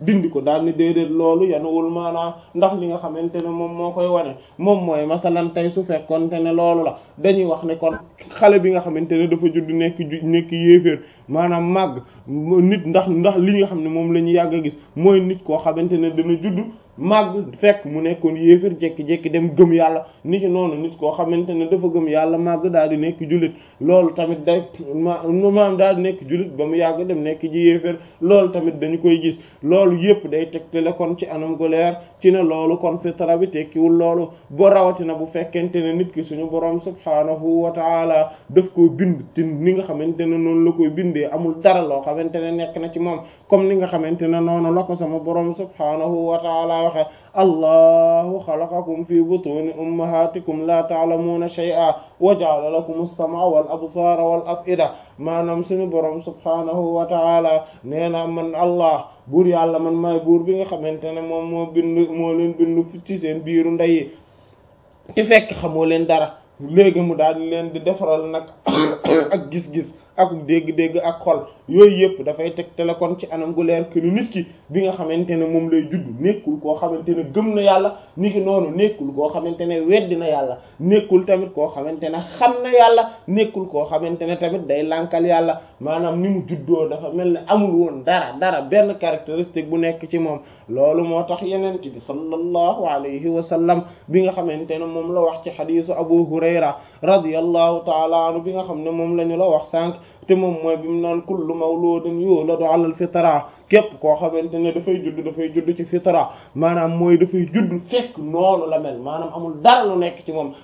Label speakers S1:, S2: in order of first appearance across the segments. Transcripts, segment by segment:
S1: dindi ko daal ni déedéet loolu yanuwul maanaam ndax li nga xamante ne moom moo koy wane moom mooy masalan tey su fekkonte ne loolu la dañuy wax ne kon xale bi nga xamante ne dafa judd nekk ju nekk yéeféer maanaam màgg nit ndax ndax li nga xam ne moom la ñu yàgg a gis mooy nit koo xamante ne dana judd màgg fekk mu nekkoon yéeféer jekki-jekki dem gëm yàlla ni ki noonu nit koo xamante ne dafa gëm yàlla màgg daal di nekk jullit loolu tamit day maanaam daal di nekk jullit ba mu yàgg dem nekk ji yéeféer loolu tamit dañu koy gis loolu yépp day tegtale kon ci anam gu leer ci ne loolu kon fitra bi tekkiwul loolu boo rawatina bu fekkente ne nit ki suñu borom subhaanahu wa taala daf koo bind te ni nga xamante ne noonu la koy bindee amul dara loo xamante ne nekk na ci moom comme ni nga xamante ne noonu la ko sama borom subhaanahu wa taala waxe allahu xalaqakum fi butuni ummahatikum la ta'lamuna shay'a wa ja'ala lakum as-sam'a wal absara wal af'ida maanaam suñu borom subhaanahu wa taala nee na man allah buur yàlla man maay buur bi nga xamante ne moom moo bind moo leen bind ci seen biiru ndey yi te fekk xamoo leen dara léegi mu daal di leen di defaral nag ak gis-gis ak dégg-dégg ak xol yooyu yëpp dafay tegtale kon ci anam gu leer que ni nit ki bi nga xamante ne moom lay judd nekkul koo xamante ne gëm na yàlla ni ki noonu nekkul koo xamante ne weddi na yàlla nekkul tamit koo xamante ne xam na yàlla nekkul koo xamante ne tamit day lànkal yàlla maanaam ni mu juddoo dafa mel ne amul woon dara dara benn caractéristique bu nekk ci moom loolu moo tax yenent bi sallallahu alayhi wa sallam bi nga xamante ne moom la wax ci xadiisu Abu Hurayra radiyallahu taala anhu bi nga xam ne moom la ñu la wax sànq te moom mooy bi mu naan kullu mawludin yuladu ala al fitra képp koo xamante ne dafay judd dafay judd ci fitra maanaam mooy dafay judd fekk noonu la mel maanaam amul dara lu nekk ci moom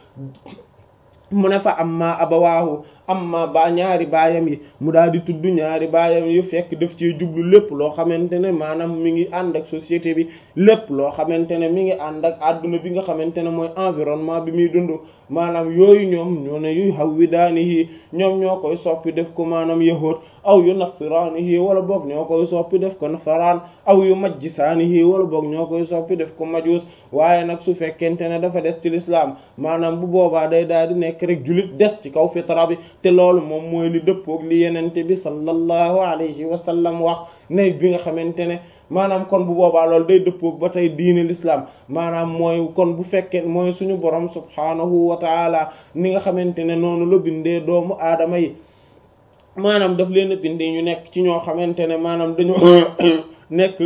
S1: mu ne fa amma abawaahu amma ba ñaari baayam yi mu daal di tudd ñaari baayam yi fekk daf ci jublu lépp loo xamante ne maanaam mi ngi ànd ak société bi lépp loo xamante ne mi ngi ànd ak adduna bi nga xamante ne mooy environnement bi muy dund maanaam yooyu ñoom ñoo ne yu hawwidaanihi ñoom ñoo koy soppi def ko maanaam yahuud aw yu nasraanihi wala boog ñoo koy soppi def ko nasaraan aw yu majjisaanihi wala boog ñoo koy soppi def ko majuus waaye nag su fekkente ne dafa des ci l'islam maanaam bu boobaa day daal di nekk rek jullit des ci kaw fitra bi te loolu moom mooy li dëppoog li yenente bi sallallahu alayhi wa sallam wax ne bi nga xamante ne maanaam kon bu boobaa loolu day dëppoog ba tey diine l'islam maanaam mooy kon bu fekkee mooy suñu borom subhaanahu wa taala ni nga xamante ne noonu la bindee doomu aadama yi maanaam daf leen a bindee ñu nekk ci ñoo xamante ne maanaam dañoo nekk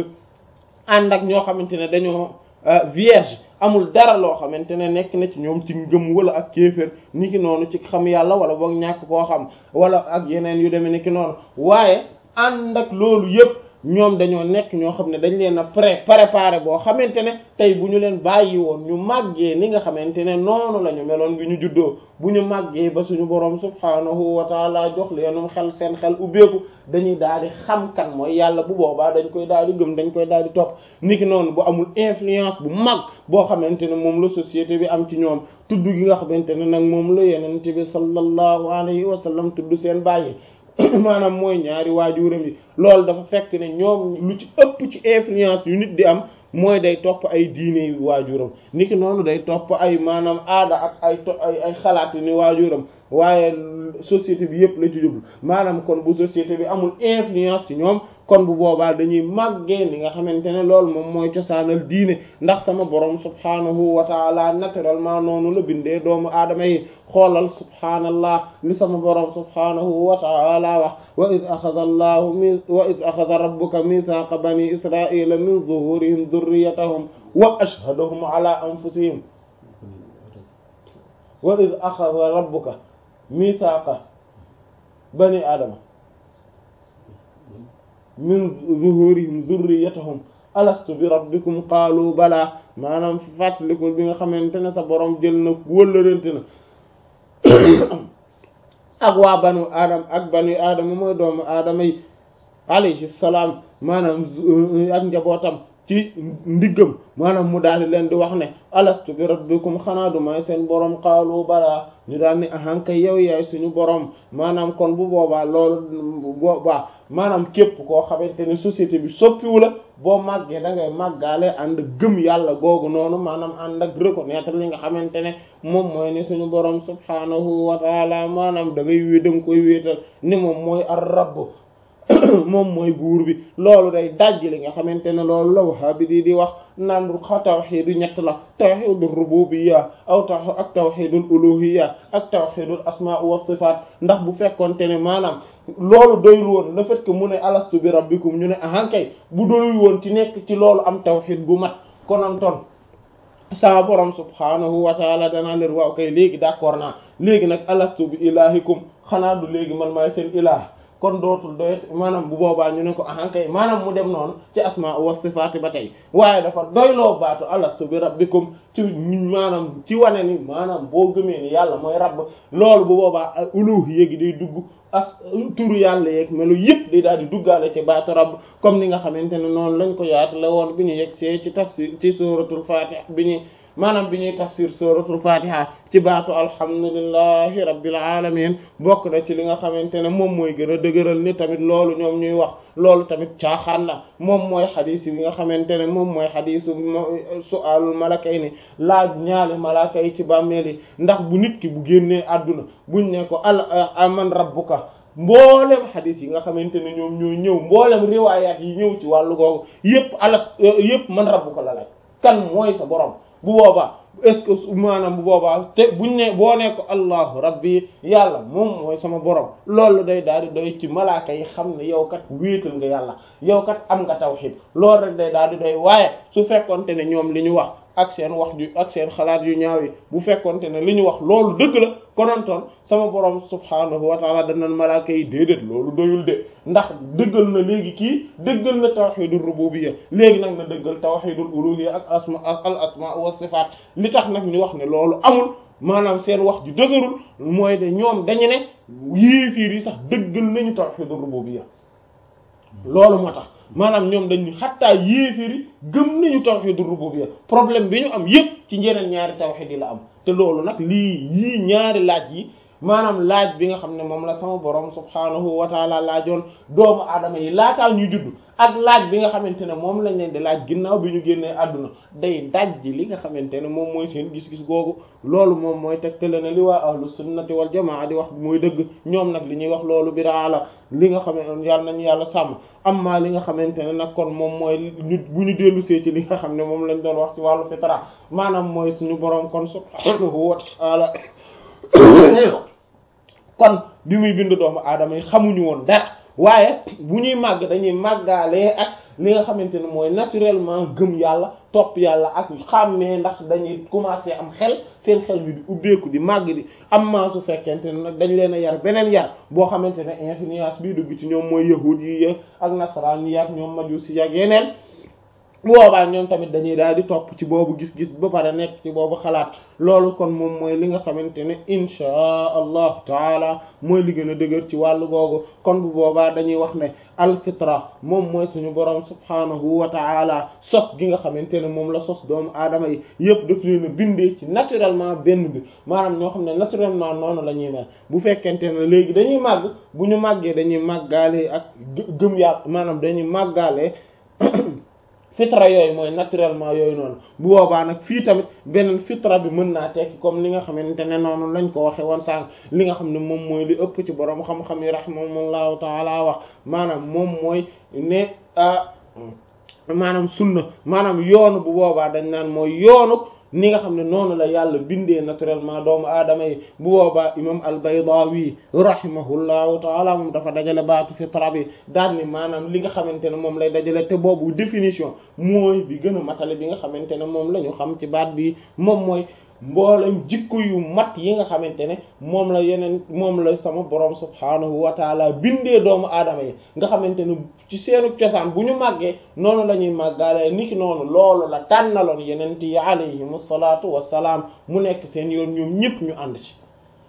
S1: ànd ak ñoo xamante ne dañoo vierge amul dara loo xamante ne nekk na ci ñoom ci ngëm wala ak kéefër ni ki noonu ci xam yàlla wala boog ñàkk koo xam wala ak yeneen yu demee ni ki noonu waaye ànd ak loolu yépp ñoom dañoo nekk ñoo xam ne dañ leen a pré préparé boo xamante ne tey bu ñu leen bàyyi woon ñu màggee ni nga xamante ne noonu la ñu meloon bi ñu juddoo bu ñu màggee ba suñu borom subhaanahu wa taala jox leenum xel seen xel ubbeeku dañuy daal di xam kan mooy yàlla bu boobaa dañ koy daal di gëm dañ koy daal di topp niki noonu bu amul influence bu mag boo xamante ne moom la société bi am ci ñoom tudd gi nga xamante ne nag moom la yenent bi sallallahu alayhi wa sallam tudd seen bàyyi maanaam mooy ñaari waajuram yi loolu dafa fekk ne ñoom lu ci ëpp ci influence yu nit di am mooy day topp ay diine yu waajuram niki noonu day topp ay maanaam aada ak ay to ay ay xalaat ni waajuram waaye société bi yëpp la ci jublu maanaam kon bu société bi amul influence ci ñoom kon bu boobaa dañuy màggee li nga xamante ne loolu moom mooy cosaanal diine ndax sama borom subhaanahu wa taala naturellement noonu la bindee doomu aadama yi xoolal subhaanallah li sama borom subhaanahu wa taala wax wa id axada allahu min wa id axada rabbuka mithaqa bani israila min zuhurihim dhurriyatahum wa ashhadahum ala anfusihim wa id axada rabbuka mithaqa bani aadama min zuhurihim dhurriyatahum alastu bi rabbikum qaalu balaa maanaam fàttalikul bi nga xamante ne sa borom jël na wëllërante na ak waa banu aadama ak banu aadama mooy doomu aadama yi alayhi salaam maanaam ak njabootam ci ndiggam maanaam mu daal di leen di wax ne alastu bi rabbikum xanaa du may seen borom qaalu balaa ñu daal ni ahanka yow yaay suñu borom maanaam kon bu boobaa loolu boobaa maanaam képp koo xamante ne société bi soppiwu la boo màggee da ngay màggaale ànd gëm yàlla googu noonu maanaam ànd ak reconnaître li nga xamante ne moom mooy ne suñu borom subhaanahu wa taala maanaam da ngay wé da nga koy wéetal ni moom mooy ar rabb moom mooy buur bi loolu day dajj li nga xamante ne loolu la wahhabi di di wax naan tawxiidu ñett la tawxiidul rububiyya aw taw ak tawxiidul uluhiyya ak tawxiidul asmaa wa sifaat ndax bu fekkonte ne maanaam loolu doyul woon le fait que mu ne alastu bi rabbikum ñu ne ahankay bu doyul woon ci nekk ci loolu am tawxiid gu mat konantoon saa borom subhaanahu wa taala danaa leen waaw kay léegi d'accord naa léegi nag alastu bi ilahikum xanaa du léegi man maay seen ilah kon dootul doyet maanaam bu boobaa ñu ne ko ahankay maanaam mu dem noonu ci asma wa sifaati ba tey waaye dafa doyloo baatu alastu bi rabbikum ci maanaam ci wane ni maanaam boo gëmee ni yàlla mooy rabb loolu bu boobaa uluhiyya gi day dugg as turu yàlla yeeg melo yëpp day daal di duggaale ci baatu rabb comme ni nga xamante ne noonu lañ ko yaatale woon bi ñu yegg see ci tafsir ci suratul fatiha bi ñu maanaam bi ñuy tafsir suratul fatiha ci baatu alhamdulillahi rabbil alamin bokk na ci li nga xamante ne moom mooy gën a dëgëral ni tamit loolu ñoom ñuy wax loolu tamit caaxaan la moom mooy xadis yi nga xamante ne moom mooy xadisu su'aalul malakay ni laaj ñaali malaka yi ci bàmmeel yi ndax bu nit ki bu génnee àdduna buñ ne ko al man rabbuka mboolem xadis yi nga xamante ne ñoom ñoo ñëw mboolem riwaayaat yi ñëw ci wàllu googu yépp alas yépp man rabbuka la laaj kan mooy sa borom bu boobaa est-ce que maanaam bu boobaa te buñ ne boo ne ko allahu rabbi yàlla moom mooy sama borom loolu day daal di doy ci malaaka yi xam ne yow kat wéetal nga yàlla yow kat am nga tawhid loolu rek day daal di doy waaye su fekkonte ne ñoom li ñu wax ak seen wax ju ak seen xalaat yu ñaaw yi bu fekkonte ne li ñu wax loolu dëgg la konontoon sama borom subhaanahu wa taala danan malaaka yi déedéet loolu doyul de ndax dëggal na léegi kii dëggal na tawhidul rububiyya léegi nag na dëggal tawhidul uluhiyya ak asma al asma wa sifaat li tax nag ñu wax ne loolu amul maanaam seen wax ju dëgërul mooy de ñoom dañu ne yéefiir yi sax dëggal nañu tawhidul rububiyya loolu moo tax maanaam ñoom dañu xattaa yéeféeri gëm nañu tawxiidu rububiyya problème bi ñu am yépp ci njeneen ñaari tawxiid yi la am te loolu nag lii yii ñaari laaj yi maanaam laaj bi nga xam ne moom la sama borom subhaanahu wa taala laajoon doomu aadama yi laataa ñuy judd ak laaj bi nga xamante ne moom lañ leen di laaj ginnaaw bi ñu génnee àdduna day dajji li nga xamante ne moom mooy seen gis-gis googu loolu moom mooy tegtale ne li waa ahlu sunnati wal jamaa di wax mooy dëgg ñoom nag li ñuy wax loolu bidaa la li nga xam ne yàlla nañu yàlla sàmm amma li nga xamante ne nag kon moom mooy ñu bu ñu dellu see ci li nga xam ne moom lañ doon wax ci wàllu fitra maanaam mooy suñu borom kon subhaanahu wa taala kon bi muy bind doomu aadama yi xamuñu woon dara waaye bu ñuy màgg dañuy màggaalee ak li nga xamante ne mooy naturellement gëm yàlla topp yàlla ak xàmmee ndax dañuy commencer am xel seen xel bi di ubbeeku di màgg di am maa su fekkente ne nag dañ leen a yar beneen yar boo xamante ne influence bii dugg ci ñoom mooy yahud yi ak nasaraan yi ak ñoom majusi ak yeneen bu boobaa ñoom tamit dañuy daal di topp ci boobu gis-gis ba pare nekk ci boobu xalaat loolu kon moom mooy li nga xamante ne inchaa allahu taala mooy li gën a dëgër ci wàllu googu kon bu boobaa dañuy wax ne alfitra moom mooy suñu borom subhaanahu wa taala sos gi nga xamante ne moom la sos doomu aadama yi yëpp daf leen a bindee ci naturellement benn bi maanaam ñoo xam ne naturellement noonu la ñuy mel bu fekkente ne léegi dañuy màgg bu ñu màggee dañuy màggaale ak gëm yàlla maanaam dañuy màggaale fitra yooyu mooy naturellement yooyu noonu bu boobaa nag fii tamit beneen fitra bi mën naa tekki comme li nga xamante ne noonu lañ ko waxe woon sànq li nga xam ne moom mooy li ëpp ci borom xam-xam yi rahimahumullahu taala wax maanaam moom mooy ne maanaam sunna maanaam yoonu bu boobaa dañ naan mooy yoonu ni nga xam ne noonu la yàlla bindee naturellement doomu aadama yi bu boobaa imam al-Baydawi rahimahullahu taala moom dafa dajale baatu fitra bi daal ni maanaam li nga xamante ne moom lay dajale te boobu définition mooy bi gën a matale bi nga xamante ne moom la ñu xam ci baat bi moom mooy mboolem jikko yu mat yi nga xamante ne moom la yeneen moom la sama borom subhaanahu wa taala bindee doomu aadama yi nga xamante ne ci seenu cosaan bu ñu màggee noonu la ñuy màggaale niki noonu loolu la tànnaloon yeneen yi alayhimu salaatu wassalaam mu nekk seen yoon ñoom ñëpp ñu ànd ci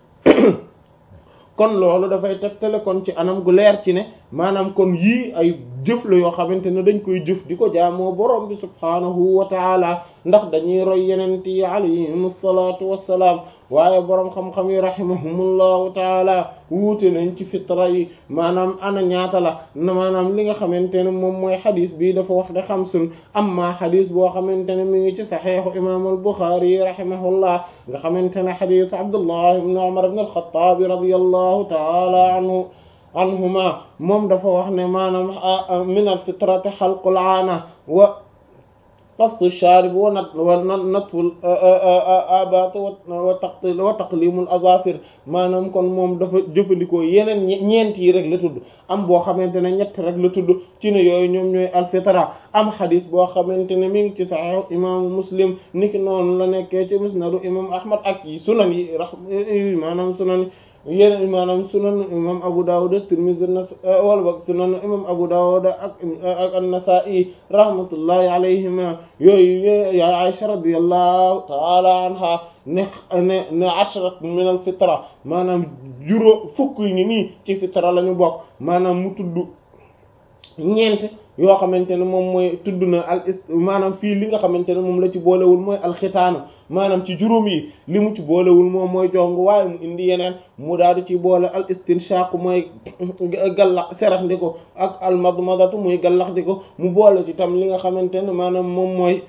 S1: kon loolu dafay tegtale kon ci anam gu leer ci ne maanaam kon yii ay jëf la yoo xamante ne dañ koy jëf di ko jaamoo borom bi subhaanahu wa taala ndax dañuy roy yeneen yi alayhim salaatu wassalaam waaye borom xam-xam yi rahimahumullahu taala wuute nañ ci fitra yi maanaam ana ñaata la maanaam li nga xamante ne moom mooy xadis bi dafa wax de xamsun amma xadis boo xamante ne mi ngi ci saxiixu imaam al-Buxaari rahimahullah nga xamante ne xadisu Abdullah ibn Umar ibn al-Xattaab radiyallahu taala anhu anhuma moom dafa wax ne maanaam min al fitrati xalqul aana wa qastu sharib wa nat wa natful abat wa taqtil wa taqlimul azafir maanaam kon moom dafa jëfandikoo yeneen ñeent yi rek la tudd am boo xamante ne ñett rek la tudd ci ne yooyu ñoom ñooy alfitra am xadis boo xamante ne mi ngi ci sahih imaamu muslim niki noonu la nekkee ci musnadu imam ahmad ak yi sunan yi rax maanaam sunan yeneen maanaam sunan imam Abu Dawud Tirmidhi wala boog sunan imam Abu Dawud ak ak an-Nasa'i rahmatullahi alayhima yooyu ya Aisha radiyallahu ta'ala anha ne ne ne ashrat min al-fitra maanaam juróom fukk yi ngi nii ci fitra la ñu bokk maanaam mu tudd ñeent yoo xamante ne moom mooy tudd na al ist maanaam fii li nga xamante ne moom la ci boolewul mooy alxitaanu maanaam ci juróom yi li mu ci boolewul moom mooy jong waaye mu indi yeneen mu daal di ci boole al istinshaq mooy gallax serax ndi ko ak al madmadatu muy gallax di ko mu boole ci tam li nga xamante ne maanaam moom mooy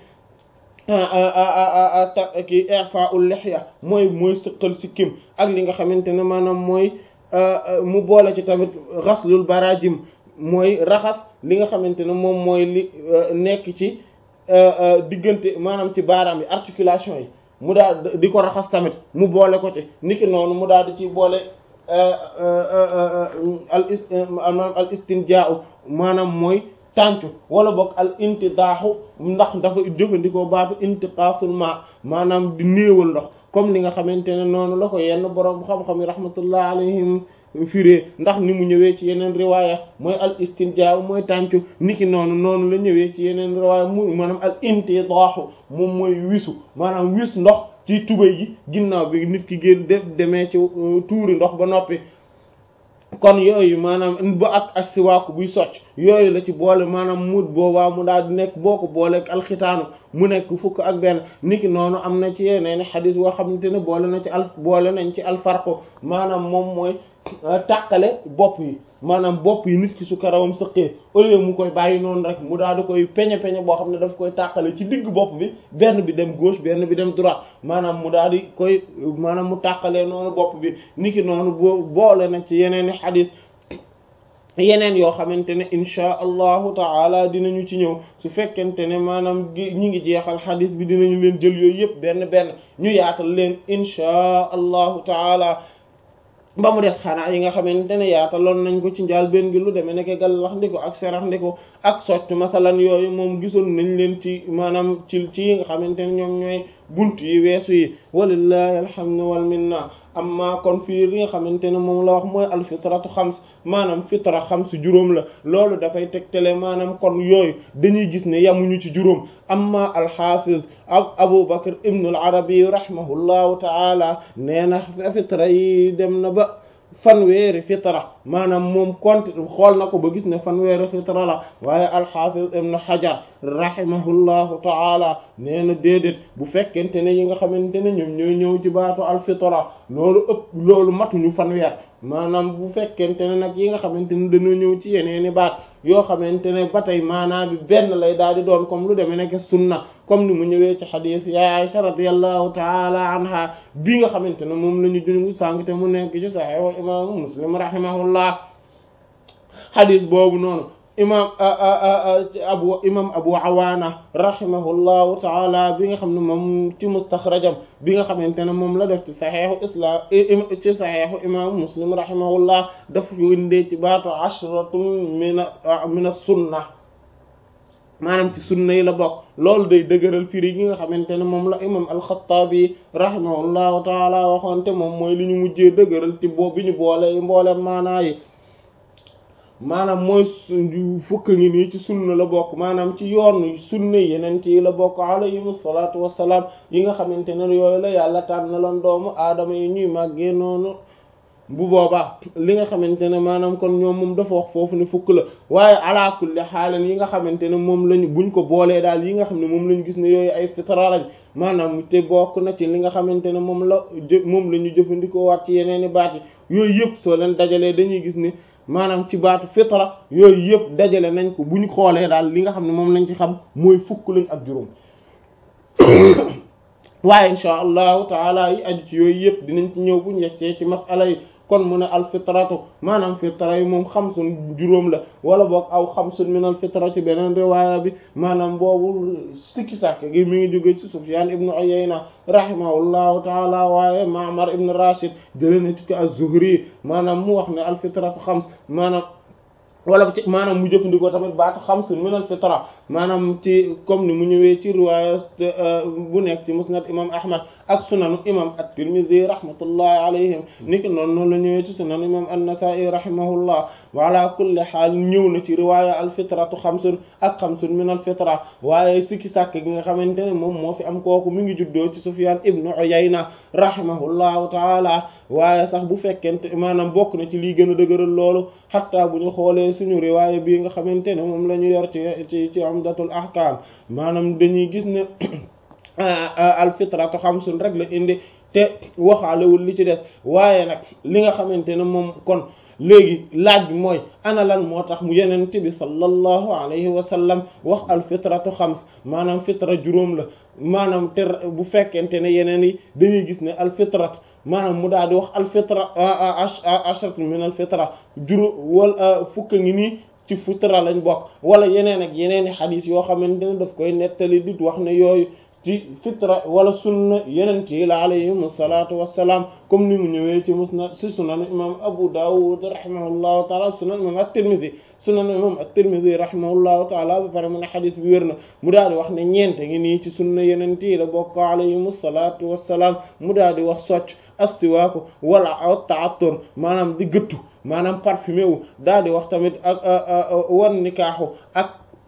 S1: ki i'fa'ul lihya mooy mooy sëqal sikkim ak li nga xamante ne maanaam mooy mu boole ci tamit ghaslul barajim mooy raxas li nga xamante ne moom mooy li nekk ci diggante maanaam ci baaraam yi articulation yi mu daal di ko raxas tamit mu boole ko ci niki noonu mu daal di ci boole al is maanaam al istinjaa'u maanaam mooy tàncu wala boog al intidaaxu ndax dafa jëfandikoo baatu intiqaasul ma maanaam di néewal ndox comme ni nga xamante ne noonu la ko yenn boroom xam-xam yi rahmatullah alayhim firee ndax ni mu ñëwee ci yeneen riwaaya mooy al istinjaa mooy tàncu niki noonu noonu la ñëwee ci yeneen riwaaya mu maanaam al intidaaxu moom mooy wisu maanaam wis ndox ci tubay gi ginnaaw bi nit ki génn def demee ci tuuri ndox ba noppi kon yooyu maanaam ba ak ak siwaaku buy socc yooyu la ci boole maanaam mut boobaa mu daal di nekk boo ko booleeg alxitaanu mu nekk fukk ak benn niki noonu am na ci yeneen xadis boo xamante ne boole na ci al boole nañ ci alfarqu maanaam moom mooy tàqale bopp yi maanaam bopp yi nit ki su karawam sëqee au lieu mu koy bàyyi noonu rek mu daal di koy peñe peñe boo xam ne daf koy tàqale ci digg bopp bi benn bi dem gauche benn bi dem droite maanaam mu daal di koy maanaam mu tàqalee noonu bopp bi niki noonu boo boole na ci yeneen i xadis yeneen yoo xamante ne inchaa allahu taala dinañu ci ñëw su fekkente ne maanaam ñi ngi jeexal xadis bi dinañu leen jël yooyu yëpp benn benn ñu yaatal leen inchaa allahu taala ba mu des xanaa yi nga xamante ne yaataloon nañ ko ci njaal benn gi lu demee nekk gallax ndiko ak serax ndiko ak socc masalan yooyu moom gisoon nañ leen ci maanaam ci ci yi nga xamante ne ñoom ñooy bunt yi weesu yi walillahi alhamdu wal minna amma kon fii li nga xamante ne moom la wax mooy alfitratu xams maanaam fitra xams juróom la loolu dafay tegtale maanaam kon yooyu dañuy gis ne yamuñu ci juróom amma alxafiz ak Abu Bakr ibn al Arabi rahimahullahu taala nee na fitra yi dem na ba fanweeri fitra maanaam moom compte xool na ko ba gis ne fanweeri fitra la waaye alxafiz ibn Hajar rahimahullahu taala nee na déedéet bu fekkente ne yi nga xamante ne ñoom ñooy ñëw ci baatu alfitra loolu ëpp loolu matuñu fanweer maanaam bu fekkente ne nag yi nga xamante ne dañoo ñëw ci yeneeni baat yoo xamante ne ba tey maanaam bi benn lay daal di doon comme lu demee nekk sunna comme ni mu ñëwee ci xadiis ya Aisha radiyallahu taala anha bi nga xamante ne moom la ñu jungu sànq te mu nekk ci Sahih imaamu Muslim rahimahullah xadiis boobu noonu imam abu imam abu awaana rahimahullahu taala bi nga xam ne moom ci mustaxrajam bi nga xamante ne moom la def ci saxeexu islam ci saxeexu imam muslim rahimahullah daf ko indee ci baatu ashratun min min as-sunna maanaam ci sunna yi la bokk loolu day dëgëral firi gi nga xamante ne moom la imam al-Xattaabi rahimahullahu taala waxoon te moom mooy li ñu mujjee dëgëral ci boo bi ñu boole mboole maanaa yi maanaam mooy fukk ngi nii ci sunna la bokk maanaam ci yoon sunna yeneen yi la bokk alayhim salaatu wassalaam yi nga xamante ne yooyu la yàlla tànnaloon doomu aadama yi ñuy màggee noonu bu boobaa li nga xamante ne maanaam kon ñoom moom dafa wax foofu ne fukk la waaye ala kulli xaalan yi nga xamante ne moom lañu buñ ko boolee daal yi nga xam ne moom lañu gis ne yooyu ay fitra lañ maanaam te bokk na ci li nga xamante ne moom la jë moom la ñu jëfandikoo waat ci yeneen i baat yi yooyu yëpp soo leen dajalee dañuy gis ne maanaam ci baatu fitra yooyu yëpp dajale nañ ko bu ñu xoolee daal li nga xam ne moom lañ ci xam mooy fukk lañ ak juróom waaye insha allahu taala yi aju ci yooyu yëpp dinañ ci ñëw bu ñu yegsee ci masala yi kon mu ne al fitratu maanaam fitra yi moom xamsun juróom la wala boog aw xamsun min al fitra ci beneen riwaaya bi maanaam boobu sikki sàkk gi mi ngi jóge ci Sufyan ibnu Uyayna rahimahullahu taala waaye Ma'mar ibn Rashid jëlee na ci ko az-Zuhri maanaam mu wax ne al fitratu xams maanaam wala ci maanaam mu jëfandikoo tamit baatu xamsun min al fitra maanaam ci comme ni mu ñëwee ci riwaaya bu nekk ci musnad imam ahmad ak sunanu imam at-tirmidhi rahmatullahi alayhim niki noonu noonu la ñëwee ci sunanu imam an-nasa'i rahimahullah wa ala kulli haal ñëw na ci riwaaya al fitratu xamsun ak xamsun min al fitra waaye sikki sàkk gi nga xamante ne moom moo fi am kooku mi ngi juddoo ci sufyan ibnu uyayna rahimahullahu taala waaye sax bu fekkente maanaam bokk na ci lii gën a dëgëral loolu xatta bu ñu xoolee suñu riwaaya bii nga xamante ne moom la ñu yor ci ci ci umdatul ahkam maanaam dañuy gis ne al fitratu xamsun rek la indi te waxaalewul li ci des waaye nag li nga xamante ne moom kon léegi laaj bi mooy ana lan moo tax mu yenente bi sallallahu alayhi wa sallam wax al fitratu xams maanaam fitra juróom la maanaam te bu fekkente ne yeneen yi dañuy gis ne al fitratu maanaam mu daal di wax al fitra ashratu min al fitra juróom wala fukka ngi nii ci fitra lañ bokk wala yeneen ak yeneen i xadis yoo xamante ne daf koy nettali di wax ne yooyu ci fitra wala sunna yeneen yi la alayhim salaatu wassalaam comme ni mu ñëwee ci musnad si sunan imam Abu Dawud rahimahullahu taala sunan imam at-Tirmidhi sunan imam at-Tirmidhi rahimahullahu taala ba pare mu ne xadis bi wér na mu daal di wax ne ñeente ngi nii ci sunna yeneen yi la bokk alayhim salaatu wassalaam mu daal di wax socc astiwaaku wala ta'attur maanaam di gëttu maanaam parfumé wu daal di wax tamit ak wan nikaaxu ak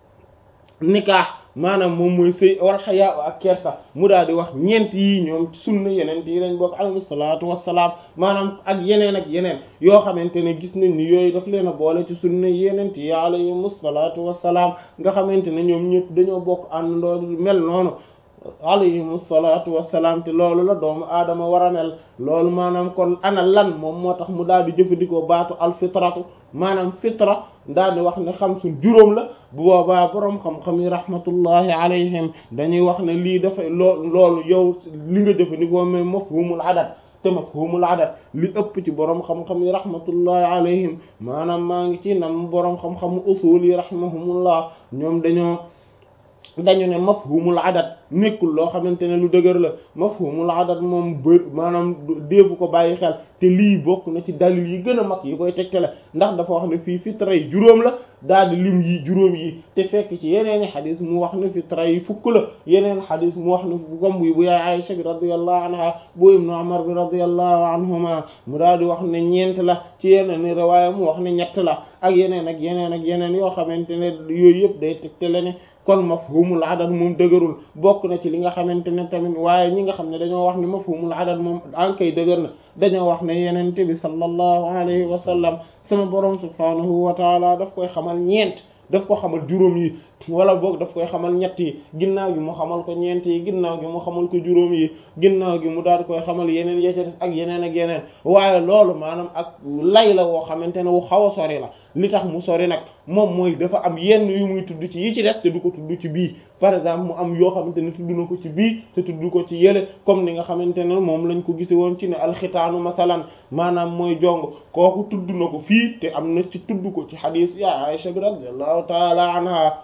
S1: nikaax maanaam moom mooy sëy wal xayaa ak kersa mu daal di wax ñeent yi ñoom sunna yeneen yi lañ bokk alayhi salaatu wassalaam maanaam ak yeneen ak yeneen yoo xamante ne gis nañ ni yooyu daf leen a boole ci sunna yeneen yi alayhi salaatu wassalaam nga xamante ne ñoom ñëpp dañoo bokk àndandoo mel noonu alayhim salaatu wassalaam te loolu la doomu aadama war a mel loolu maanaam kon ana lan moom moo tax mu daal di jëfandikoo baatu alfitratu maanaam fitra daal di wax ne xam suñ juróom la bu boobaa boroom xam-xam yi rahmatullahi alayhim dañuy wax ne lii dafay loo loolu yow li nga jëfandikoo mais mafhumul adat te mafhumul adat li ëpp ci boroom xam-xam yi rahmatullahi alayhim maanaam maa ngi ci nam boroom xam-xamu usul yi rahimahumullah ñoom dañoo dañu ne mafhumul adat nekkul loo xamante ne lu dëgër la mafhumul adat moom bër maanaam deefu ko bàyyi xel te lii bokk na ci dalil yi gën a mag yi koy tegtale ndax dafa wax ne fii fitra yi juróom la daal di lim yi juróom yi te fekk ci yeneeni xadis mu wax ne fitra yi fukk la yeneen xadis mu wax ne comme bu yaay Aisha bi radiyallahu anha bu ibnu Umar bi radiyallahu anhuma mu daal di wax ne ñeent la ci yeneen riwaaya mu wax ne ñett la ak yeneen ak yeneen ak yeneen yoo xamante ne yooyu yëpp day tegtale ne kon mafhumul adad moom dëgërul bokk na ci li nga xamante ne tamit waaye ñi nga xam ne dañoo wax ne mafhumul adad moom ankay dëgër na dañoo wax ne yenente bi sallallahu alayhi wa sallam sama borom subhanahu wa taala daf koy xamal ñeent daf ko xamal juróom yi wala boog daf koy xamal ñett yi ginnaaw gi mu xamal ko ñeent yi ginnaaw gi mu xamal ko juróom yi ginnaaw gi mu daal koy xamal yeneen ya ca des ak yeneen ak yeneen waaye loolu maanaam ak lay la woo xamante ne wu xaw a sori la li tax mu sori nag moom mooy dafa am yenn yu muy tudd ci yi ci des te du ko tudd ci bii par exemple mu am yoo xamante ne tudd na ko ci bii te tudd ko ci yële comme ni nga xamante ne moom lañ ko gise woon ci ne alxitaanu masalan maanaam mooy jong kooku tudd na ko fii te am na ci tudd ko ci xadiis ya Aisha bi radiyallahu taala anha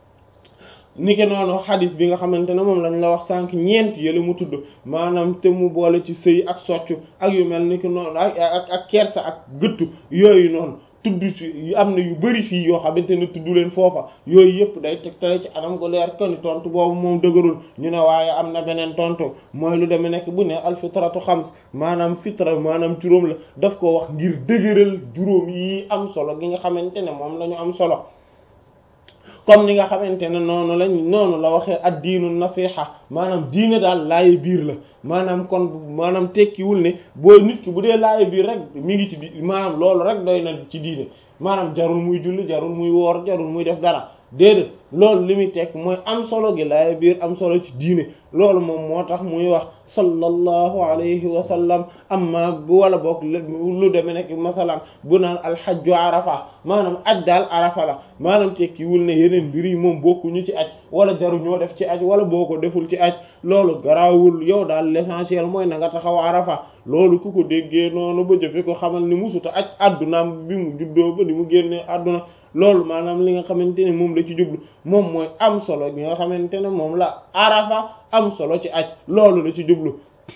S1: niki noonu xadis bi nga xamante ne moom lañ la wax sànq ñeent yële mu tudd maanaam te mu boole ci sëy ak soccu ak yu mel niki noonu ak ak ak kersa ak gëttu yooyu noonu tudd ci am na yu bari fii yoo xamante ne tudd leen foofa yooyu yëpp day tegtale ci anam gu leer kani tontu boobu moom dëgërul ñu ne waaye am na beneen tontu mooy lu demee nekk bu ne alfitratu xams maanaam fitra maanaam juróom la daf ko wax ngir dëgëral juróom yi am solo gi nga xamante ne moom la ñu am solo comme ni nga xamante ne noonu lañ noonu la waxee ad diinu nasiha maanaam diine daal laaye biir la maanaam kon maanaam tekkiwul ne boo nit ki bu dee laaye biir rek mi ngi ci di maanaam loolu rek doy na ci diine maanaam jarul muy julli jarul muy woor jarul muy def dara déedéet loolu li muy tekk mooy am solo gi laaye biir am solo ci diine loolu moom moo tax muy wax sallallahu alayhi wa sallam amma bu wala boog lu deme nekk masalan bu naan alxajju arafa maanaam aj daal arafa la maanaam tekkiwul ne yeneen mbir yi moom bokkuñu ci aj wala jaru ñoo def ci aj wala boo ko deful ci aj loolu garaawul yow daal l'essentiel mooy na nga taxaw arafa loolu ku ko déggee noonu ba jëfe ko xamal ni musuta aj addunaam bi mu juddoo ba di mu génnee adduna loolu maanaam li nga xamante ne moom la ci jublu moom mooy am solo bi nga xamante ne moom la arafa am solo ci aj loolu la ci jublu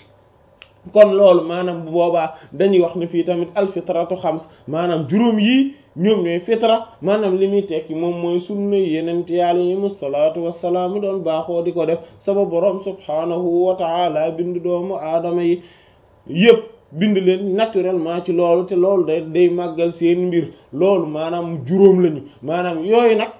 S1: kon loolu maanaam bu boobaa dañuy wax ne fii tamit alfitratu xams maanaam juróom yii ñoom ñooy fitra maanaam li muy tekki moom mooy sunna yeneen ci yàlla yi musalaatu wassalaam doon baaxoo di ko def sama borom subhaanahu wa taala bind doomu aadama yi yëpp bind leen naturellement ci loolu te loolu day day màggal seen mbir loolu maanaam juróom lañu maanaam yooyu nag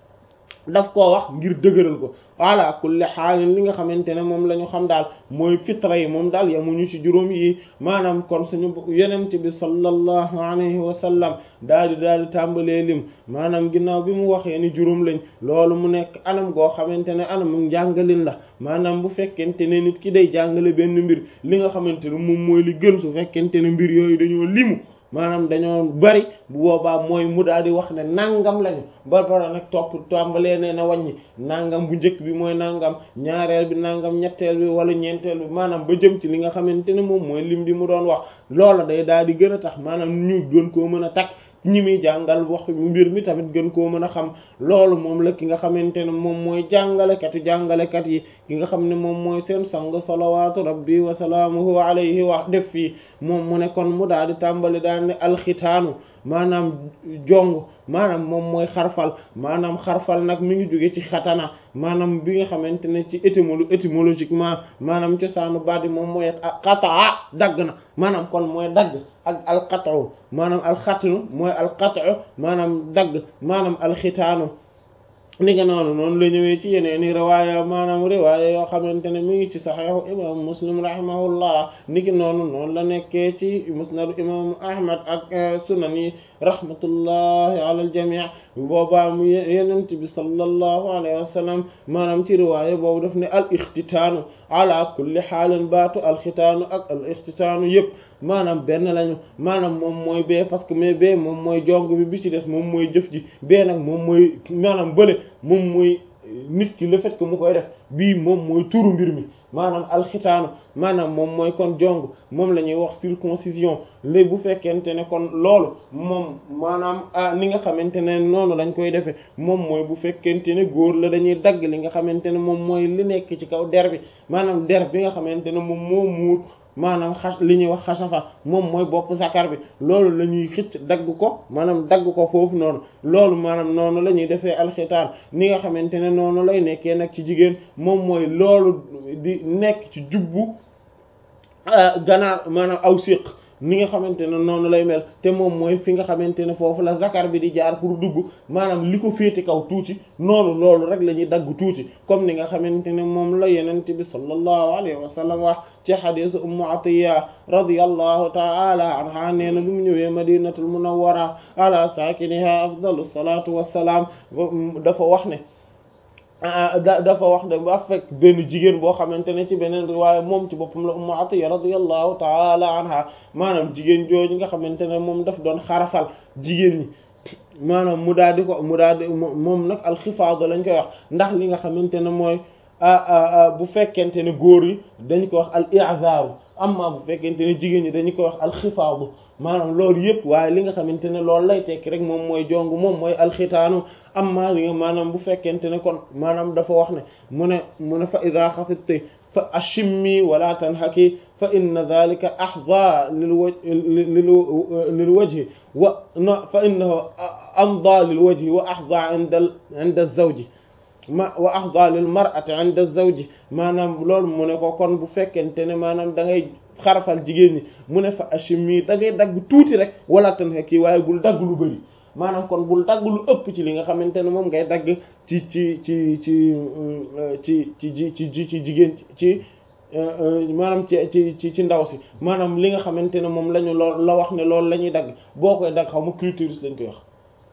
S1: daf koo wax ngir dëgëral ko ala kulli xaalin li nga xamante ne moom la ñu xam daal mooy fitra yi moom daal yamuñu ci juróom yi maanaam kon suñu yenente bi sallallahu alayhi wa sallam daal di daal di tàmbalee lim maanaam ginnaaw bi mu waxee ni juróom lañ loolu mu nekk anam goo xamante ne anam njàngalin la maanaam bu fekkente ne nit ki day jàngale benn mbir li nga xamante ne moom mooy li gën su fekkente ne mbir yooyu dañoo limu maanaam dañoo bari bu boobaa mooy mu daal di wax ne nangam lañu ba bara nag topp tàmbalee nee na wàññi nangam bu njëkk bi mooy nangam ñaareel bi nangam ñetteel bi wala ñeenteel bi maanaam ba jëm ci li nga xamante ne moom mooy lim bi mu doon wax loola day daal di gën a tax maanaam ñu gën koo mën a takk ñi muy jàngal wax mbir mi tamit gën koo mën a xam loolu moom la ki nga xamante ne moom mooy jàngalekatu jàngalekat yi ki nga xam ne moom mooy seen sang salawaatu rabbi wa salaamuhu alayhi wax def fii moom mu ne kon mu daal di tàmbali daal ne alxitaanu maanaam jong maanaam moom mooy xarfal maanaam xarfal nag mi ngi jóge ci xatana maanaam bi nga xamante ne ci étymolo étymologiquement maanaam cosaanu baat bi moom mooy qataa dagg na maanaam kon mooy dagg ak alqatu maanaam alxatnu mooy alqatu maanaam dagg maanaam alxitaanu ni nga noonu noonu la ñëwee ci yeneen i riwaaya maanaam riwaaya yoo xamante ne mi ngi ci saxiixu imam muslim rahimahullah ni ki noonu noonu la nekkee ci musnadu imam ahmad ak sunan yi rahmatullahi ala aljamii boobaa mu yenent bi sallallahu alayhi wa sallam maanaam ci riwaaya boobu daf ne al ixtitaanu ala kulli xaalin baatu alxitaanu ak al ixtitaanu yëpp maanaam benn lañu maanaam moom mooy bee parce que mais bee moom mooy jong bi bi ci des moom mooy jëf ji bee nag moom mooy maanaam bële moom mooy nit ki le fait que mu koy def bii moom mooy turu mbir mi maanaam alxitaanu maanaam moom mooy kon jong moom la ñuy wax circoncision léegi bu fekkente ne kon loolu moom maanaam ni nga xamante ne noonu lañ koy defee moom mooy bu fekkente ne góor la dañuy dagg li nga xamante ne moom mooy li nekk ci kaw der bi maanaam der bi nga xamante ne moom moo muur maanaam xas li ñuy wax xasafa moom mooy bopp sakar bi loolu la ñuy xëcc dagg ko maanaam dagg ko foofu noonu loolu maanaam noonu la ñuy defee alxitaan ni nga xamante ne noonu lay nekkee nag ci jigéen moom mooy loolu di nekk ci jubbu ganaar maanaam aw siq ni nga xamante ne noonu lay mel te moom mooy fi nga xamante ne foofu la zakar bi di jaar pour dugg maanaam li ko féete kaw tuuti noonu loolu rek la ñuy dagg tuuti comme ni nga xamante ne moom la yenent bi sallallahu alayhi wa sallam wax ci xadisu ummu atiya radiyallahu ta'ala anha nee na lu mu ñëwee madinatul munawwara ala sakiniha afdalu salatu wassalam dafa wax ne da dafa wax ne ba fekk benn jigéen boo xamante ne ci beneen riwaaya moom ci boppam la ummu atiya radiyallahu ta'ala anha maanaam jigéen jooju nga xamante ne moom daf doon xarafal jigéen ñi maanaam mu daal di ko mu daal di moom nag alxifaadu lañ koy wax ndax li nga xamante ne mooy bu fekkente ne góor yi dañ ko wax al i'zaaru amma bu fekkente ne jigéen ñi dañu ko wax alxifaadu maanaam loolu yëpp waaye li nga xamante ne loolu lay tekki rek moom mooy jong moom mooy alxitaanu amma li nga maanaam bu fekkente ne kon maanaam dafa wax ne mu ne mu ne fa ida xafidti fa ashimmi wala tanhaki fa inna dhalika ahda lil waj lil wajhi wa no fa innahu amda lil wajhi wa ahda inda inda zawji ma wa ahda lil mar'ati inda zawji maanaam loolu mu ne ko kon bu fekkente ne maanaam da ngay xarafal jigéen ñi mu ne fa ashimi da ngay dagg tuuti rek wala tan kii waaye bul dagg lu bari maanaam kon bul dagg lu ëpp ci li nga xamante ne moom ngay dagg ci ci ci ci ci ci ci ci ci jigéen ci maanaam ci ci ci ci ndaw si maanaam li nga xamante ne moom lañu lool la wax ne loolu la ñuy dagg boo koy dagg xaw ma clitoris lañ koy wax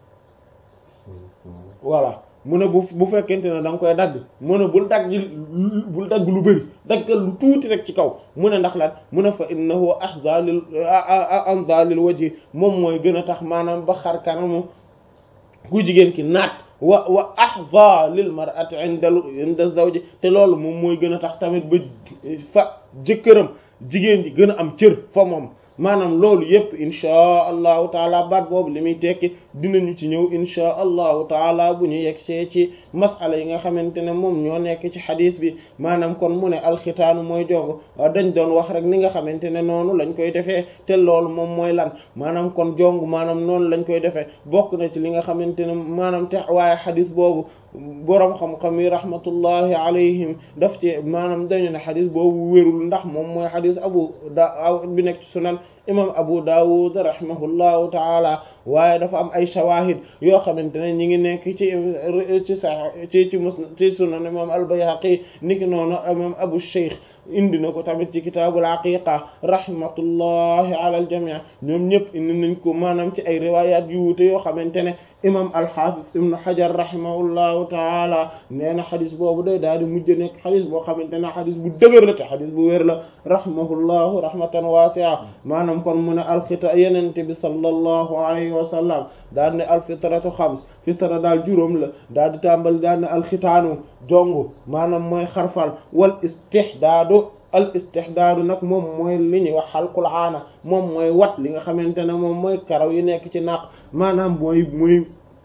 S1: voilà mu ne bu bu fekkente ne da nga koy dagg mu ne bul dagg bul dagg lu bëri daggal lu tuuti rek ci kaw mu ne ndax lan mu ne fa innahu ahza lil anza lil wajhi moom mooy gën a tax maanaam ba xar kanamu ku jigéen ki naat wa wa ahza lil mar'ati inda inda zawji te loolu moom mooy gën a tax tamit ba fa jëkkëram jigéen ji gën a am cër fa moom maanaam loolu yépp inchaa allahu taala baat boobu li muy tekki dinañu ci ñëw inchaa allahu taala bu ñu yegsee ci masala yi nga xamante ne moom ñoo nekk ci xadis bi maanaam kon mu ne alxitaanu mooy jong dañ doon wax rek ni nga xamante ne noonu lañ koy defee te loolu moom mooy lan maanaam kon jong maanaam noonu lañ koy defee bokk na ci li nga xamante ne maanaam te waaye xadis boobu boroom xam-xam yi rahmatullahi alayhim daf ci maanaam dañu ne xadis boobu wérul ndax moom mooy xadis abu da bi nekk ci sunan imam abu dawud rahimahullahu taala waaye dafa am ay shawahid yoo xamante ne ñi ngi nekk ci ci sa ci ci mus ci sunan imam al-bayhaqi niki noonu imam abu shaykh indi na ko tamit ci kitaabul aqiqa rahmatullahi ala al jami' ñoom ñëpp indi nañ ko maanaam ci ay riwayat yu wuute yoo xamante ne imam al-hafiz ibn hajar rahimahullahu taala nee na xadis boobu day daal di mujj nekk xadis boo xamante ne xadis bu dëgër la te xadis bu wér la rahimahullahu rahmatan wasi'a maanaam kon mu ne alxita yenente bi sallallahu alayhi wa sallam daal ne alfitratu xams fitra daal juróom la daal di tàmbali daal ne alxitaanu jongu maanaam mooy xarfal wal istihdaadu al istihdaadu nag moom mooy li ñuy wax xalqul aana moom mooy wat li nga xamante ne moom mooy karaw yi nekk ci naq maanaam mooy mooy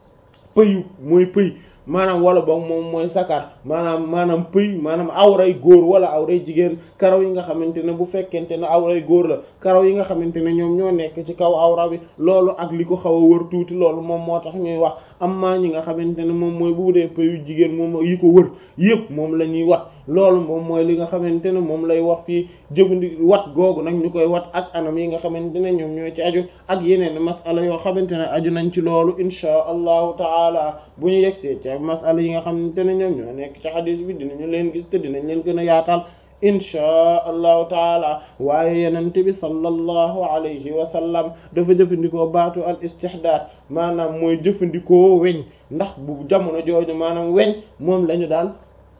S1: pëyu mooy pëy maanaam wala boog moom mooy sakar maanaam maanaam pëy maanaam awray góor wala awray jigéen karaw yi nga xamante ne bu fekkente ne awray góor la karaw yi nga xamante ne ñoom ñoo nekk ci kaw awra bi loolu ak li ko xaw a wër tuuti loolu moom moo tax ñuy wax amma ñi nga xamante ne moom mooy bu dee pëyu jigéen moom yi ko wër yëpp moom la ñuy wat loolu moom mooy li nga xamante ne moom lay wax fii jëfandi wat googu nag ñu koy wat ak anam yi nga xamante ne ñoom ñoo ci aju ak yeneen masala yoo xamante ne aju nañ ci loolu inchaa allahu taala bu ñu yegsee ci masala yi nga xamante ne ñoom ñoo nekk ci xadis bi dinañu leen gis te dinañ leen gën a yaatal inchaa allahu taala waaye yenente bi sallallahu alayhi wa sallam dafa jëfandikoo baatu al istihdaad maanaam mooy jëfandikoo weñ ndax bu jamono jooju maanaam weñ moom lañu daan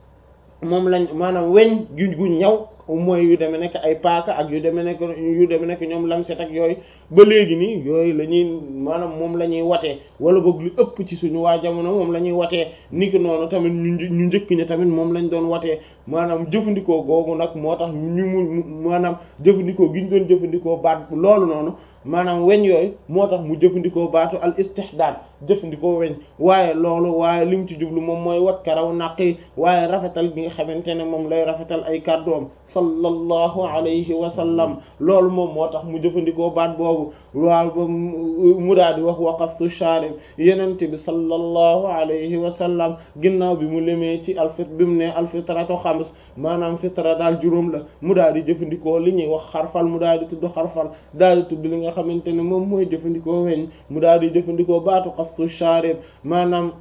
S1: moom lañ maanaam weñ gu gu ñaw mooy yu demee nekk ay paaka ak yu demee nekk yu demee nekk ñoom lamset ak yooyu ba léegi nii yooyu la ñuy maanaam moom la ñuy watee wala boog lu ëpp ci suñu waa jamono moom la ñuy watee niki noonu tamit ñu ñu njëkk ñi tamit moom lañ doon watee maanaam jëfandikoo googu nag moo tax ñu mu maanaam jëfandikoo gi ñu doon jëfandikoo baat loolu noonu maanaam weñ yooyu moo tax mu jëfandikoo baatu al istihdaad jëfandikoo weñ waaye loolu waaye li mu ci jublu moom mooy wat karaw naq yi waaye rafetal bi nga xamante ne moom lay rafetal ay kàddoom sallallahu alayhi wa sallam loolu moom moo tax mu jëfandikoo baat boobu waaw ba mu daal di wax waqasu sharib yenente bi sallallahu alayhi wa sallam ginnaaw bi mu limee ci alfit bi mu ne alfitratu xams maanaam fitra daal juróom la mu daal di jëfandikoo li ñuy wax xarfal mu daal di tudd xarfal daal di tudd li nga xamante ne moom mooy jëfandikoo weñ mu daal di jëfandikoo baatu qasu sharib maanaam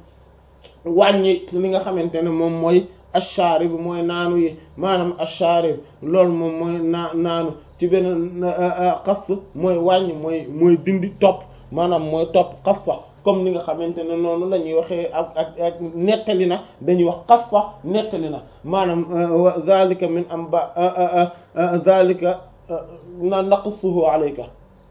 S1: wàññi li nga xamante ne moom mooy asharib mooy naanu yi maanaam asharib loolu moom mooy naa naanu ci beneen xas mooy wàññi mooy mooy dindi topp maanaam mooy topp xassa comme ni nga xamante ne noonu la ñuy waxee ak ak ak nettali na dañuy wax xassa nettali na maanaam zalika min amba zalika na naqsuhu alayka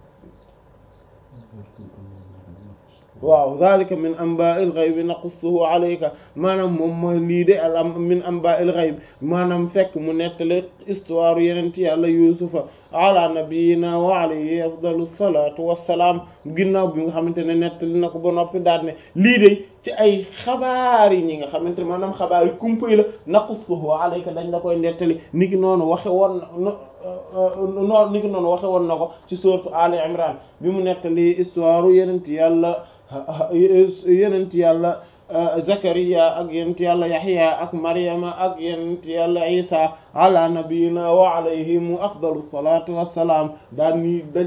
S1: waaw zalika min amba'il ghaybi naqussuhu alayka maanaam moom mooy lii de al am min amba'il ghayb maanaam fekk mu nettale histoire yeneen ci yàlla yusufa ala nabiyina wa alayhi afdalu salatu wassalaam ginnaaw bi nga xamante ne nettali na ko ba noppi daal ne lii de ci ay xabaar yi ñi nga xamante ne maanaam xabaar yi kumpay la naqussuhu alayka dañ la koy nettali niki noonu waxe woon noonu niki noonu waxe woon na ko ci sourate Ali Imran bi mu nettali histoire yeneen ci yàlla yenent yàlla Zakariya ak yenent yàlla Yaxya ak Maryama ak yenent yàlla Isa ala nabiyina wa alayhim afdalu salatu wassalaam daan ni